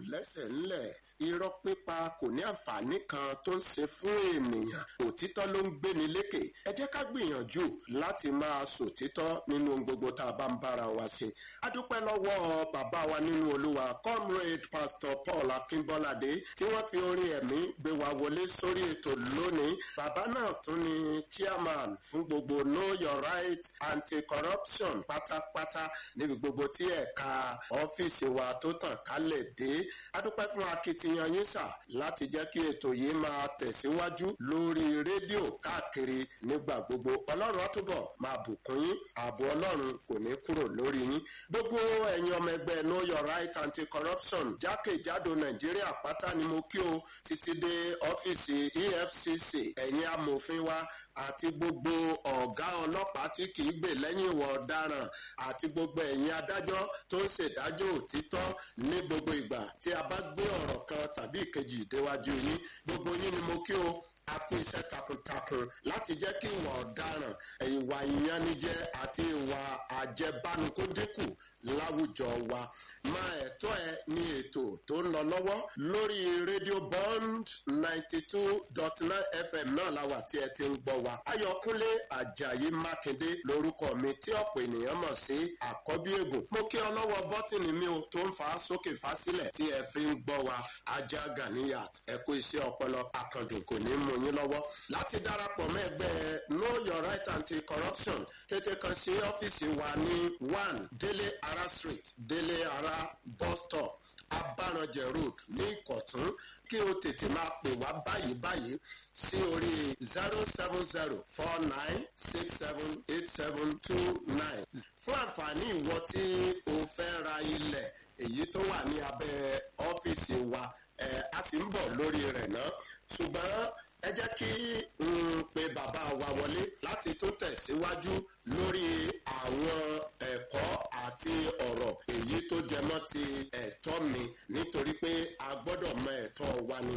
lẹ́sẹ̀ ńlẹ̀ irọ́ pípa kò ní àǹfààní kan tó ń ṣe fún ènìyàn òtítọ́ ló ń gbéni lékè ẹ jẹ́ ká gbìyànjú láti máa sòtítọ́ nínú ohun gbogbo tá a bá ń bára wa ṣe adúpẹ́ lọ́wọ́ bàbá wa nínú olúwa comrade pastor paul akínbọ́ládé tí wọ́n fi orin ẹ̀mí gbé wa wọlé sórí ètò lónìí bàbá náà tún ni chairman fún gbogbo know your right anti-corruption pátápátá níbi gbogbo tí ẹ̀ka ọ́fíìsì wa tó tàn kálẹ̀ dé adúpẹ́ fún akitiyan yín sà láti jẹ́ kí ètò yìí máa tẹ̀síwájú lórí rédíò káàkiri nígbà gbogbo ọlọ́run á túbọ̀ máa bùkún yín ààbò ọlọ́run kò ní kúrò lórí yín gbogbo ẹ̀yin ọmọ ẹgbẹ́ know your right anti-corruption jákèjádò nàìjíríà pátá ni mo kí o títí dé ọ́fíìsì efcc ẹ̀yin amòfin wa àti gbogbo ọ̀gá ọlọ́pàá tí kì í gbè lẹ́yìn ìwà ọ̀daràn àti gbogbo ẹ̀yin adájọ́ tó ń ṣèdájọ́ òtítọ́ ní gbogbo ìgbà tí a bá gbé ọ̀rọ̀ kan tàbí ìkejì déwájú yín gbogbo yín ni mo kí o a kú iṣẹ́ takuntakun láti jẹ́ kí ìwà ọ̀daràn ìwà ìyanijẹ àti ìwà àjẹbánu kó dínkù láwùjọ wa máa ẹ̀tọ́ ẹ ní ètò tó ń lọ lọ́wọ́ lórí rédíò bond ninety two dot nine fm náà la wà tí ẹ ti ń gbọ́ wa ayọ̀kúnlé ajayi mákindé lórúkọ mi tí ọ̀pọ̀ ènìyàn mọ̀ sí àkọ́bí ègùn mo kí ọ lọ́wọ́ bọ́tìnì mi o tó ń fa sókè fa sílẹ̀ tí ẹ fi ń gbọ́ wa ajá ganiyat ẹ kó iṣẹ́ ọpọlọ àkàndùn kò ní mú yín lọ́wọ́ láti darapọ̀ mọ́ ẹgbẹ́ know your right anti-corruption tètè kan sí ọ́fíìsì wa ní one délé ara street délé ara bus stop abáranjẹ road ní ìkọ̀tún kí o tètè máa pè wá báyìí báyìí sí orí zero seven zero four nine six seven eight seven two nine fún àǹfààní ìwọ tí o fẹ́ ra ilẹ̀ èyí tó wà ní abẹ́ ọ́fíìsì wa ẹ̀ a sì ń bọ̀ lórí rẹ̀ náà ṣùgbọ́n ẹ jẹ́ kí n pe bàbá wa wọlé láti tó tẹ̀síwájú lórí àwọn ẹ̀kọ́ àti ọ̀rọ̀ èyí tó jẹmọ́ ti ẹ̀tọ́ mi nítorí pé a gbọ́dọ̀ mọ ẹ̀tọ́ wa ni.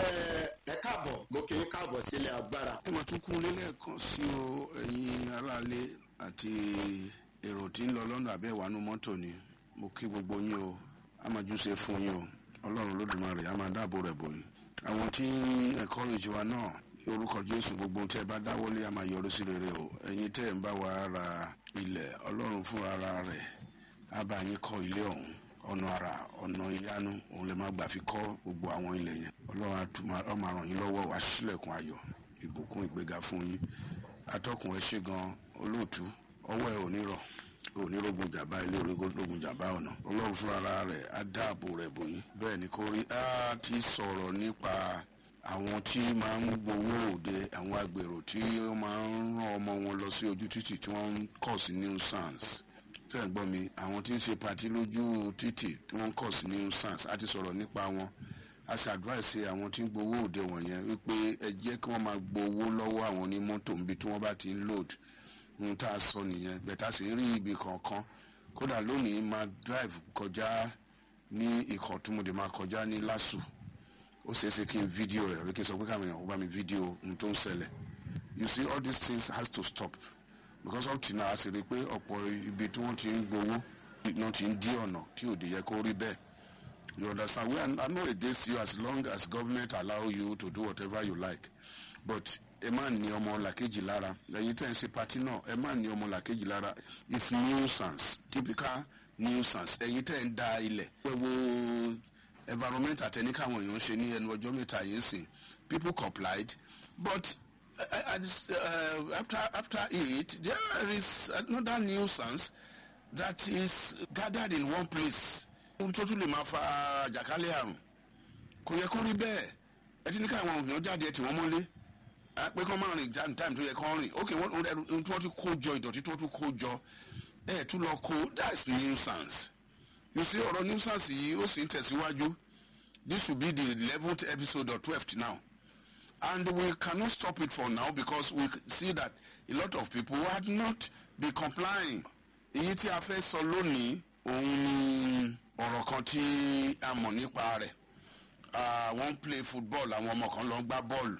ẹ káàbọ̀ mo kì í káàbọ̀ sílé agbára. ẹ máa tún kún lélẹ́ẹ̀kan sí o ẹ̀yin aráalé àti èrò tí ń lọ lọ́nà àbẹ́ ìwánú mọ́tò ni mo kí gbogbo yín o a máa jù ṣe fún yín o ọlọ́run lódùmarè a máa dáàbò rẹ̀ bò yín àwọn tí encourage wa náà orúkọ jésù gbogbo tẹ bá dáwọlé a máa yọrí sí rere o ẹyin tẹ ń bá wa ra ilẹ̀ ọlọ́run fún ara rẹ̀ á bá yín kọ́ ilé ọ̀hún ọ̀nà àrà ọ̀nà ìyanu òun lè má gbà fi kọ́ gbogbo àwọn ilẹ̀ yẹn ọlọ́run á máa ràn yín lọ́wọ́ wá sílẹ̀kùn ayọ̀ ìbùkún ìgbéga fún yín atọ́kùn ẹ ṣe gan olóòtú ọwọ́ ẹ ò ní rọ̀ onírógun jàmbá ilé onírógun jàmbá ọ̀nà ọlọ́run fúnra rẹ̀ á dáàbò rẹ̀ bò yín bẹ́ẹ̀ ni kò rí á ti sọ̀rọ̀ nípa àwọn tí máa ń gbowó òde àwọn agbèrò tí wọ́n máa ń rán ọmọ wọn lọ sí ojú títì tí wọ́n ń kọ̀ sí nuisance tẹ́ ẹ̀ gbọ́ mi àwọn tí ń ṣe patí lójú títì tí wọ́n ń kọ̀ sí nuisance á ti sọ̀rọ̀ nípa wọn a ṣe advice àwọn tí ń gbowó òde wọ̀nyẹn wípé ẹ jẹ́ kí wọ́n máa gbowó lọ́wọ́ àwọn onímọ́tò níbi tí wọ́n bá ti ń load ohun tá a sọ nìyẹn bẹ̀tà sì ń rí ibi kankan kódà lónìí máa drive kọjá ní ikọ̀ tí mo dé máa kọjá ní lásù ó ṣeé ṣe kí n fídíò rẹ̀ rí kí n sọ pé káwọn èèyàn kó bá mi fídíò ohun tó ń ṣẹlẹ̀ you see all these things has to stop because up till now a sì rí i pé ọ̀pọ̀ ibi tí wọ́n ti ń gbowó náà ti ń dí ọ̀nà tí òde yẹ kó rí bẹ́ẹ̀ you understand we are I'm not against you as long as government allow you to do whatever you like but ẹ má ní ọmọ làkejì lára ẹyin tẹ́ ń ṣe pati náà ẹ má ní ọmọ làkejì lára it's nuisance typical nuisance ẹyin tẹ́ ń da ilẹ̀ ẹ wo environment àtẹni káwọn èèyàn ṣe ní ẹnu ọjọ́ mẹ́ta yìí sìn people complied but uh, uh, after after it there is another nuisance that is gathered in one place ohun tó tún lè máa fa àjàkálẹ̀ àrùn kò yẹ kó rí bẹ́ẹ̀ ẹ ti ní káwọn èèyàn jáde ẹ tì wọ́n mọ́lé pé kọ́ máa rìn jáde táìmù tó yẹ kọ́ rìn ok wọ́n tí wọ́n ti kó jọ ìdọ̀tí tí wọ́n tún kó jọ ẹ̀ tún lọ kó that's nuisance you see ọ̀rọ̀ nuisance yìí ó sì ń tẹ̀síwájú this will be the eleventh episode or twelfth now and we cannot stop it for now because we see that a lot of people had not been complying èyí tí a fẹ́ sọ lónìí òun ni ọ̀rọ̀ kan tí a mọ̀ nípa rẹ̀ wọ́n ń play football àwọn ọmọ kan lọ ń gbá bọ́ọ̀lù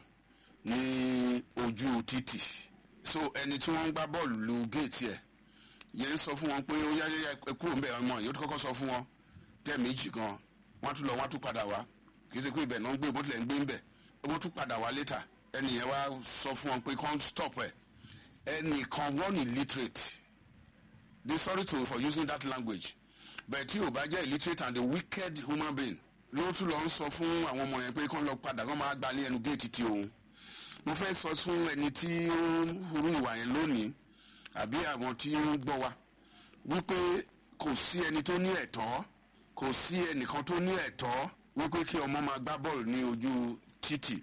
ní ojú títì so ẹni tí wọ́n ń gbá bọ́ọ̀lù lu géètì ẹ̀ yẹn ń sọ fún wọn pé ó yá yá ẹ kúrò ń bẹ̀ ọmọ yìí ó ti kọ́kọ́ sọ fún wọn tẹ́ méjì gan wọ́n tún lọ wọ́n tún padà wá kì í ṣe pé ibẹ̀ náà ń gbé bó tilẹ̀ ń gbé ń bẹ̀ wọ́n tún padà wá létà ẹnìyẹn wá sọ fún wọn pé kàn stop ẹ̀ ẹnìkan wọ́n illiterate they sorry to for using that language but tí o bá jẹ́ illiterate and a wicked human being ló tún lọ ń sọ fún àwọn ọmọ yẹn pé kàn lọ padà kàn máa gbalẹ̀ ẹnu géètì tí òun mo fẹ́ sọ fún ẹni tí ó ń hurú ìwà yẹn lónìí àbí àwọn tí ó ń gbọ́ wa wípé kò sí ẹni tó ní ẹ̀tọ́ kò sí ẹnìkan tó ní ẹ̀tọ́ wípé kí ọmọ máa gbá bọ́ọ̀lù ní ojú títì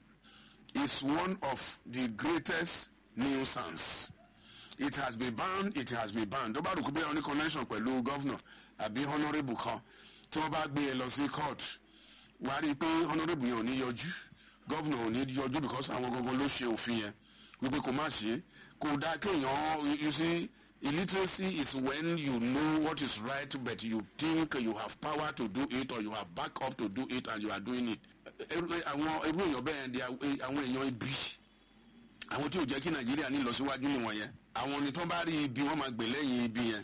is one of the greatest nuisance it has been banned it has been banned tó bá rò kó bẹ́ẹ̀ ní connection pẹ̀lú governor àbí honourable kan tí wọ́n bá gbé e lọ sí court wà á rí i pé honourable yẹn ò ní yọjú governor ò ní yọjú because àwọn gangan ló ṣe òfin yẹn wípé kò má ṣe é kò dáa kéèyàn you see illiteracy is when you know what is right but you think you have power to do it or you have back up to do it and you are doing it. àwọn irú èèyàn bẹ́ẹ̀ di àwọn èèyàn ibi àwọn tí ò jẹ́ kí nàìjíríà ní ìlọsíwájú nìwọ̀n yẹn àwọn ni tó bá rí ibi wọ́n máa gbè lẹ́yìn ibi yẹn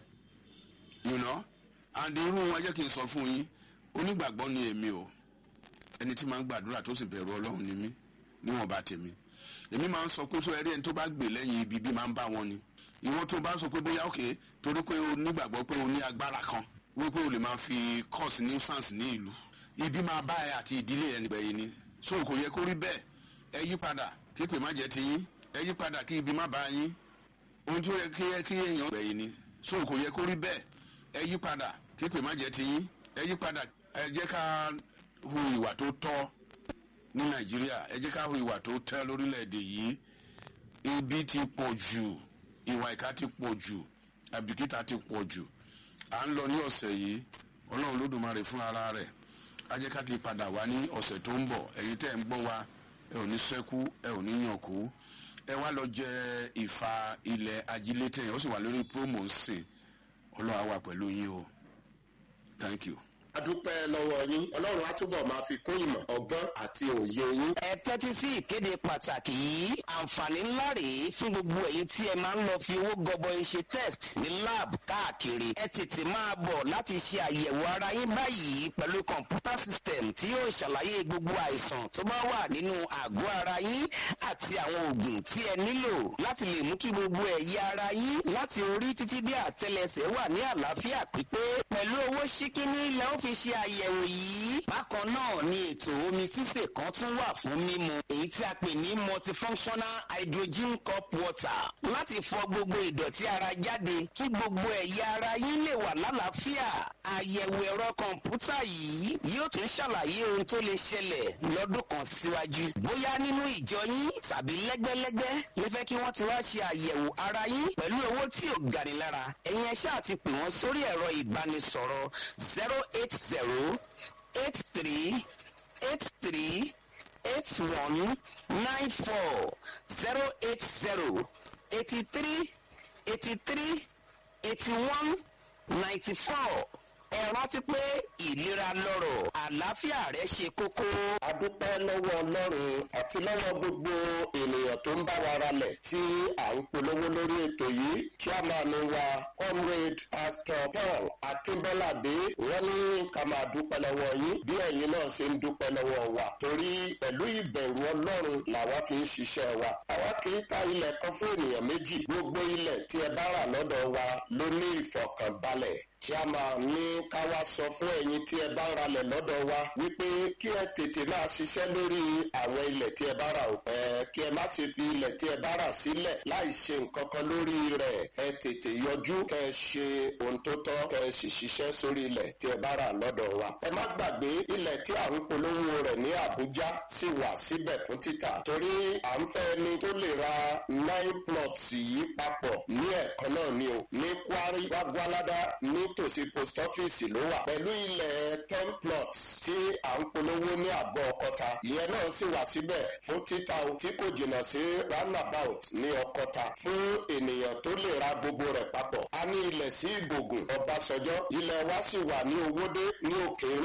you know and irú wọn jẹ́ kí n sọ fún yín onígbàgbọ́ ni èmi o ẹni tí máa ń gbàdúrà tó sì bẹ̀rù ọlọ́run ni mí níwọ̀n bá tèmi èmi máa ń sọ pé sọ ẹrí ẹni tó bá gbè lẹ́yìn ibi bí máa ń bá wọn ni ìwọ tó bá sọ pé bóyá òkè torí pé o nígbàgbọ́ pé o ní agbára kan wípé o lè máa fi cause nuisance ní ìlú ibi máa bá ẹ àti ìdílé ẹ nígbẹ̀yìn ni so kò yẹ kó rí bẹ́ẹ̀ ẹ yí padà kí pè má jẹ́ ti yín ẹ yí padà kí ibi má bá yín ohun tí ó yẹ kí kí èèyàn gbẹ̀yìn ni so kò yẹ kó rí bẹ́ẹ̀ ẹ yí padà kí pè má jẹ́ ti yín ẹ yí padà ẹ jẹ́ ká hu ìwà tó tọ́ ní nàìjíríà ẹ jẹ́ ká hu ìwà tó tẹ́ lórílẹ̀‐èdè yìí ibi ti pọ̀ jù ìwà ìka ti pọ̀ jù àbìkítà ti pọ̀ jù à ń lọ ní ọ̀sẹ̀ yìí ọlọ́run lódùmarè fún ara rẹ̀ á jẹ́ ká ti padà wá ní ọ̀sẹ̀ tó ń bọ̀ ẹ̀yin tẹ́ ń gbọ́ wa ẹ ò ní sẹ́kú ẹ ò ní yàn kú ẹ wá lọ jẹ ìfà ilẹ̀ ajílétẹ̀ ó sì wà lórí promo ń sìn ọlọ́run á wà pẹ̀lú yín o thank you adúpẹ́ lọ́wọ́ yín ọlọ́run á túbọ̀ máa fi kún ìmọ̀ ọgbọ́n àti òye yín. ẹ tẹ́tí sí ìkéde pàtàkì yìí àǹfààní ńlá rèé fún gbogbo ẹ̀yin tí ẹ máa ń lọ fi owó gọbọi ṣe test ní lab káàkiri ẹ tètè máa bọ̀ láti ṣe àyẹ̀wò ara yín báyìí pẹ̀lú kọ̀ǹpútà system tí yóò ṣàlàyé gbogbo àìsàn tó bá wà nínú àgọ́ ara yín àti àwọn oògùn tí ẹ nílò láti lè mú kí gbogbo ẹ̀yà ara yín láti orí títí dé àtẹlẹsẹ̀ wà ní àlàáfíà pípé pẹ̀lú owó ṣíkíní lẹ́wọ́n fi ṣe àyẹ̀wò yìí. bákan náà ni ètò omi sísè kan tún wà fún mímu èyí tí a pè ní multifunctional hydrogen cup water láti fọ gbogbo ìdọ̀tí ara jáde kí gbogbo ẹ̀yà ara yín lè wà lálàáfíà. àyẹ̀wò ẹ̀rọ kọ̀ǹpútà yìí yóò tún ṣàlàyé ohun tó lè ṣẹlẹ̀ lọ́dún kan síwájú. bóyá nínú ìjọ yín tàbí lẹ́gbẹ́lẹ́gbẹ́ lè fẹ́ kí wọ́n ti wá ṣe àyẹ̀wò ara yín pẹ̀lú owó tí ò gani lára. ẹ̀yin ẹ ṣáà ti pè wọ́n sórí ẹ̀rọ ìbánisọ̀rọ̀ zero eight zero eight three eight three eight one nine four zero eight zero eighty three eighty three eighty one ninety four ẹ rántí pé ìlera lọ́rọ̀ àlàáfíà rẹ ṣe kókó. adúpẹ́ lọ́wọ́ ọlọ́run àti lọ́wọ́ gbogbo ènìyàn tó ń bá wa ralẹ̀ tí à ń polówó lórí ètò yìí chairman wa comrade pastor paul akínbọ́ládé wọ́n ní ká máa dúpẹ́ lọ́wọ́ yín bí ẹ̀yin náà ṣe ń dúpẹ́ lọ́wọ́ wa torí pẹ̀lú ìbẹ̀rù ọlọ́run làwa fi ń ṣiṣẹ́ wa àwa kì í ta ilẹ̀ kan fún ènìyàn méjì gbogbo ilẹ̀ tí ẹ bá rà lọ́dọ̀ wa ló ní ìfọ̀kànbalẹ̀ kí a máa ní ká wá sọ fún ẹ̀yin tí ẹ bá ń ralẹ̀ lọ́dọ̀ wa wípé kí ẹ tètè máa ṣiṣẹ́ lórí àwọn ilẹ̀ tí ẹ bá rà o. ẹ kí ẹ má ṣe fi ilẹ̀ tí ẹ bá rà sílẹ̀ láì ṣe nǹkan kan lórí rẹ̀ ẹ tètè yọjú kẹ ẹ ṣe ohun tó tọ́ kẹ ẹ sì ṣiṣẹ́ sórí ilẹ̀ tí ẹ bá rà lọ́dọ̀ wa. ẹ má gbàgbé ilẹ̀ tí à ń polówó rẹ̀ ní Àbújá sì wà síbẹ̀ fún títà torí à ń fẹ́ ni tó lè ra nine plots yìí papọ̀ ní ẹ̀kan náà ni o ní Kwari Wàgbọ́ládá ní nítòsí post office ló wà pẹ̀lú ilẹ̀ ten plots tí à ń polówó ní àgọ́ ọkọta ìyẹn náà sì wà síbẹ̀ fún títà tí kò jìnnà sí roundabout ní ọkọta fún ènìyàn tó lè ra gbogbo rẹ̀ papọ̀ a ní ilẹ̀ sí ìbògùn ọbásanjọ́ ilẹ̀ wa sì wà ní owódé ní òkè ìrìnjà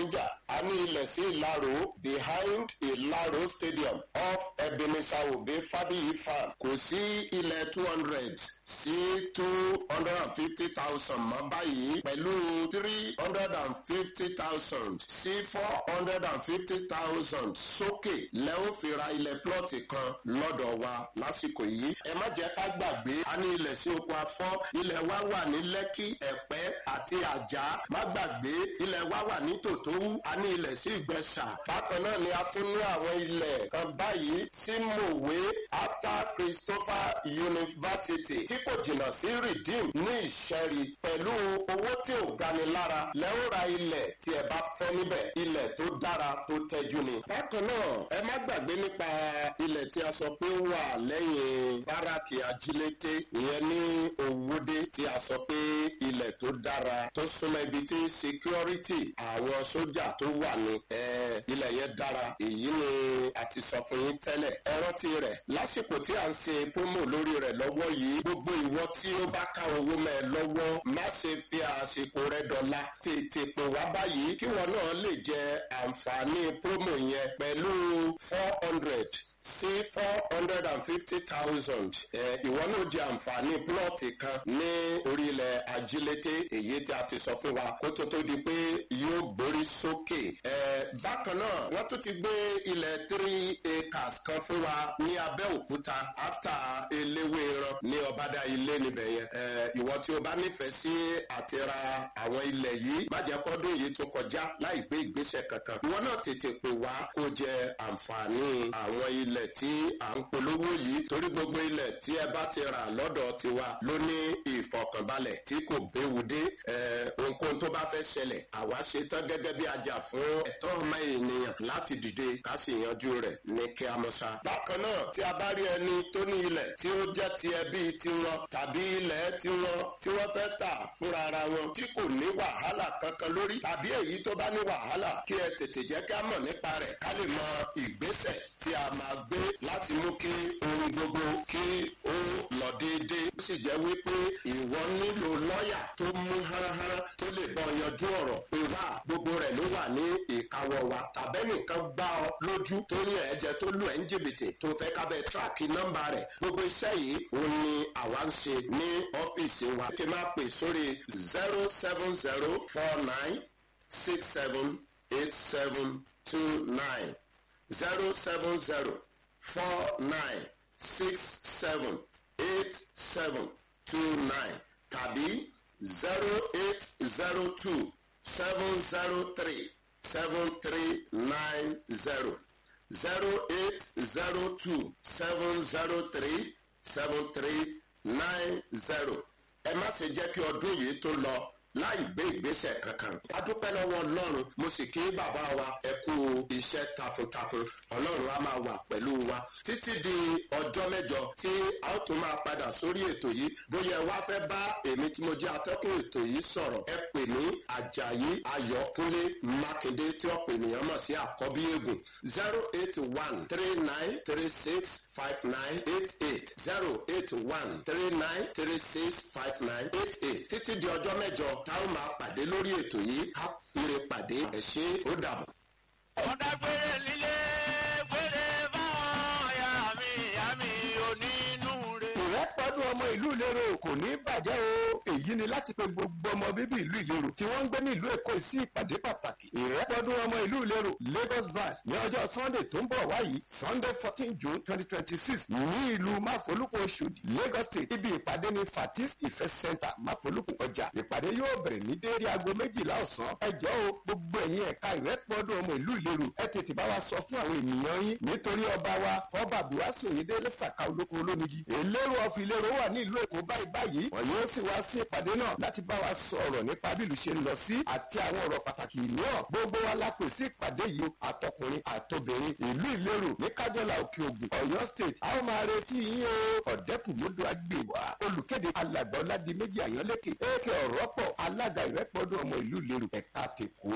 a ní ilẹ̀ sí ìlàró behind ìlàró stadium off ebenezer obe fabiyi farm kò sí ilẹ̀ two hundred sí two hundred and fifty thousand mọ́ báyìí pẹ̀lú three hundred and fifty thousand sí four hundred and fifty thousand sókè lẹ́wọ́n fi ra ilẹ̀ plọ́ọ̀tì kan lọ́dọ̀ wa lásìkò yìí ẹ má jẹ́ ká gbàgbé a ní ilẹ̀ sí oko afọ́ ilẹ̀ wa wà ní lẹ́kì ẹ̀pẹ́ àti àjà má gbàgbé ilẹ̀ wa wà ní tòtówú a ní ilẹ̀ sí ìgbẹ́sà bákan náà ni a tún ní àwọn ilẹ̀ kan báyìí sí mòwe after christopher university tí kò jìnnà sí redeem ní ìṣẹ́rí pẹ̀lú owó tí ò gani lára lẹ́wọ́n ra ilẹ̀ tí ẹ bá fẹ́ níbẹ̀ ilẹ̀ tó dára tó tẹ́jú ni. bákan náà ẹ má gbàgbé nípa ilẹ̀ tí a sọ pé ó wà lẹ́yìn báràkì ajílété ìyẹn ní òwúdé tí a sọ pé ilẹ̀ tó dára tó súnmọ́ ibi tí security àwọn sójà tó wà ní ilẹ̀ yẹn dára èyí ni a ti sọ fún yín tẹ́lẹ̀ ẹ rántí rẹ̀ lásìkò tí a ń ṣe promo lórí rẹ̀ lọ́wọ́ yìí gbogbo ìwọ tí ó bá ká owó mẹ́ ẹ lọ́wọ́ má ṣe fi àsìkò rẹ̀ dọ̀la tètè pè wá báyìí kí wọn náà lè jẹ àǹfààní promo yẹn pẹ̀lú four hundred sí four hundred and fifty thousand ìwọ náà jẹ àǹfààní plọ́ọ̀tì kan ní orílẹ̀ ajílété èyí tí a ti sọ fún wa kó tó tó di pé yóò gbórí sókè. bákan náà wọ́n tún ti gbé ilẹ̀ three acres kan fún wa ní abẹ́òkúta after eléwéran ní ọ̀bádà ilé níbẹ̀ yẹn. ìwọ tí o bá nífẹ̀ẹ́ sí àti ra àwọn ilẹ̀ yìí má jẹ́ kọ́dún yìí tó kọjá láì gbé ìgbésẹ̀ kankan. ìwọ náà tètè pè wá kó jẹ àǹfààní àwọn ilẹ̀ ilẹ̀ tí à ń polówó yìí torí gbogbo ilẹ̀ tí ẹ bá ti rà lọ́dọ̀ tiwa ló ní ìfọkànbalẹ̀ tí kò béwu dé ohunkóhun tó bá fẹ́ ṣẹlẹ̀ àwa ṣe tán gẹ́gẹ́ bí ajá fún ẹ̀tọ́ ọmọ ènìyàn láti dìde ká sì yanjú rẹ̀ ní kí a mọ̀ sá. bákan náà tí a bá rí ẹni tó ní ilẹ̀ tí ó jẹ́ ti ẹbí tiwọn tàbí ilẹ̀ tiwọn tí wọ́n fẹ́ tà fúnra ara wọn tí kò ní wàhálà kankan lórí tàbí èyí tó bá ní wàhálà kí ẹ tètè jẹ́ ká mọ̀ nípa rẹ̀ ká lè mọ ìgbésẹ̀ tí a máa gbé láti mú kí ohun gbogbo kí ó lọ déédéé. ó sì jẹ́ wípé ìwọ nílò lọ́ọ̀yà tó mú háráhárá tó lè bọ́ yanjú ọ̀rọ̀ pé wá gbogbo rẹ̀ ló wà ní ìkáwọ́ wa tàbẹ́nìkan gbá ọ lójú tó ní ẹ̀jẹ̀ tó lù ẹ́ ń jìbìtì tó fẹ́ kábẹ́ tíráàkì nọ́mbà rẹ̀ gbogbo iṣẹ́ yìí òun ni àwa ń ṣe ní ọ́fíìsì wa. ti máa pè sórí zero seven zero four nine six seven eight seven two nine zero seven zero four nine six seven eight seven two nine tàbí zero eight zero two seven zero three seven three nine zero zero eight zero two seven zero three seven three nine zero ẹ má ṣe jẹ́ kí ọdún yìí tó lọ láì gbé ìgbésẹ̀ kankan. a dúpẹ́ lọ́wọ́ ọlọ́run mo sì kí bàbá wa ẹ kú iṣẹ́ takuntakun ọlọ́run á máa wà pẹ̀lú wa títí di ọjọ́ mẹ́jọ tí a ó tún máa padà sórí ètò yìí bóyá ẹ wá fẹ́ bá èmi tí mo jẹ́ atọ́kùn ètò yìí sọ̀rọ̀ ẹ pè ní ajayi ayọ̀kúnlé mákindé tí ọ̀pọ̀ ènìyàn mọ̀ sí àkọ́bí eégún zero eight one three nine three six five nine eight eight zero eight one three nine three six five nine eight eight títí di ọjọ́ mẹ́jọ táwọn máa pàdé lórí ètò yìí ká fure pàdé ẹ̀ ṣe ó dàbọ̀. ọ̀dà gbére líle gbére báwọn ọ̀yà mi ìyá mi onínúure. ìrẹ́pọ̀dún ọmọ ìlú ìlérò kò ní bàjẹ́ o èyí ni láti pe gbogbo ọmọ bíbí ìlú ìlérò tí wọ́n ń gbé ní ìlú èkó sí ìpàdé pàtàkì ìrẹ́pọ̀dún ọmọ ìlú ìlérò lagos branch ní ọjọ́ sunday tó ń bọ̀ wáyìí sunday fourteen june twenty twenty six ní ìlú máfolúkú oṣòdì lagos state ibi ìpàdé ní fatis ìfẹ́ center máfolúkú ọjà ìpàdé yóò bẹ̀rẹ̀ ní déédé aago méjìlá ọ̀sán ẹjọ́ o gbogbo ẹ̀yin ẹ̀ka ìrẹ́pọ̀dún ọmọ ìlú ìlérò ẹ tètè bá wa sọ fún àwọn ènìyàn yín nítorí ọba wa fọba buhari òyìnbó lẹ́sàkà olóko olómigi èlérò ọ̀fìn ìlérò wà ní ìlú èkó báyìí báyìí wọ́n yóò sì wá sí ìpàdé náà láti bá wa sọ̀rọ̀ nípa bí ìlú ṣe ń lọ sí àti àwọn ọ̀rọ̀ pàtàkì mìíràn gbogbo wa la pè sí ìpàdé yìí àtọkùnrin àtobìnrin ìlú ìlérò ní kájọlá òkè ògùn ọ̀yọ́ state a ó máa retí yín o ọ̀dẹ́kùnmọ́dọ̀ agbèwà olùkéde alàgbà ọ̀làdì méjì àyànlékè èkè ọ̀rọ̀ pọ̀ alága ìrẹ́pọ̀dún ọmọ ìlú ìlérò ẹ̀ka tèkó.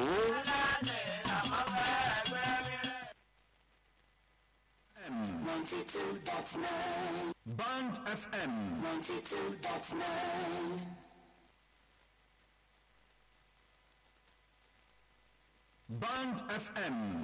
Ninety-two dot nine. Band FM. Ninety-two dot nine. Band FM